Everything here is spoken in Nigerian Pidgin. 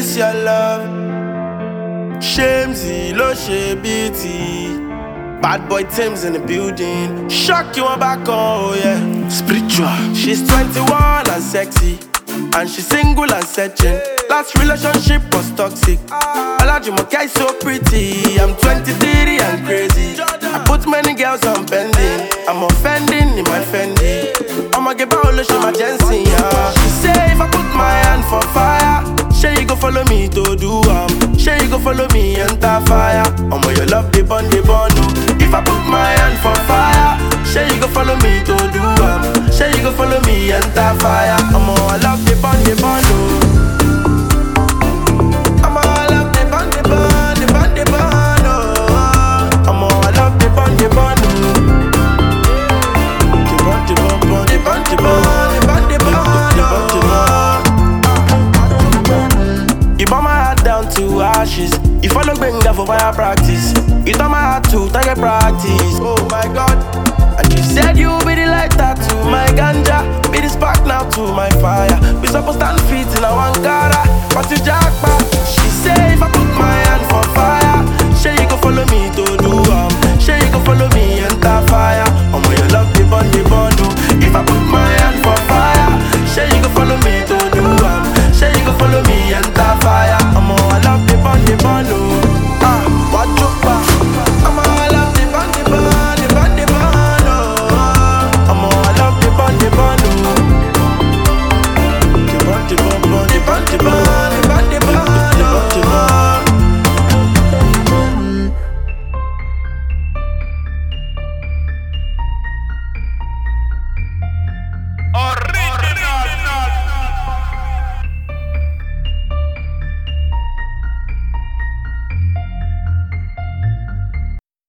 this your love. Shamesy, lo she beauty. Bad boy Tim's in the building. Shock you on back, oh yeah. Spiritual. She's 21 and sexy. And she's single and searching. Last relationship was toxic. Olajumoke is so pretty. I'm 23 and crazy. I put many girls on pending. I'm offending in my Fendi. I'ma give out she my Jensen, yeah. She say if I put my hand for fire, say you go follow me to do am. Say you go follow me enter fire. I'ma your love the bun the bun. oh. If I put my hand for fire, say you go follow me to do am. Say you go follow me enter fire. I'ma I love the bun the bun. oh. I'ma I love the bun the bun the bun the bun. oh. I'ma I love the bun the bun. oh. The bun the bun bun the bun the bun the bun the bun. the bun the bun. You burn my heart down to ashes. You follow Benga for fire practice. You turn my heart to target practice. Oh,